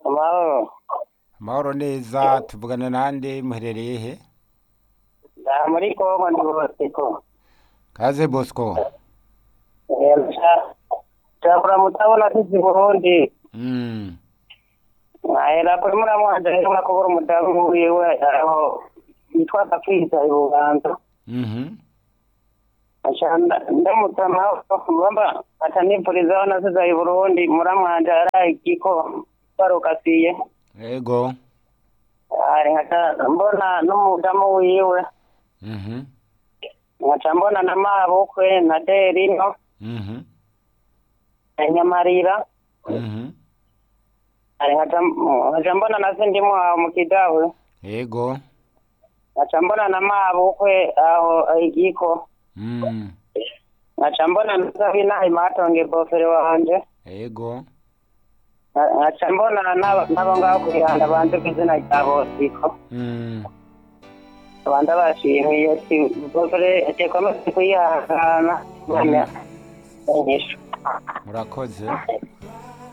amahoro amahoro neza tuvugana nande muherereye he aha muri kongo ndi bosiko kaze bosco nshakura mutabona tuzi burundi mm. ahera kuri muramwanje rero mwakubura umudamu wiwe aho yitwa gapfisa i buganza mhm ndamutama bamba atanipurizaho nasiza i burundi muramwanje araye igiko barukasiye ego ari nkaca mbona n'umudamu wiwe mhm nkaca mbona na mabukwe na derino mhm na nyamarira mhm ari nkaca nkaca mbona na sindimu aho mu kidawe ego nkaca mbona na mabukwe aho igiko mm. nkaca mbona na sabina imatonge bofere wanje ego nkaca mbona n'aba- n'abo ngaho kwihanda banze ku izina rya bosiko mm. abandi bashimiye ati bofere tekomeze kuyihangana nyanya inyishu murakoze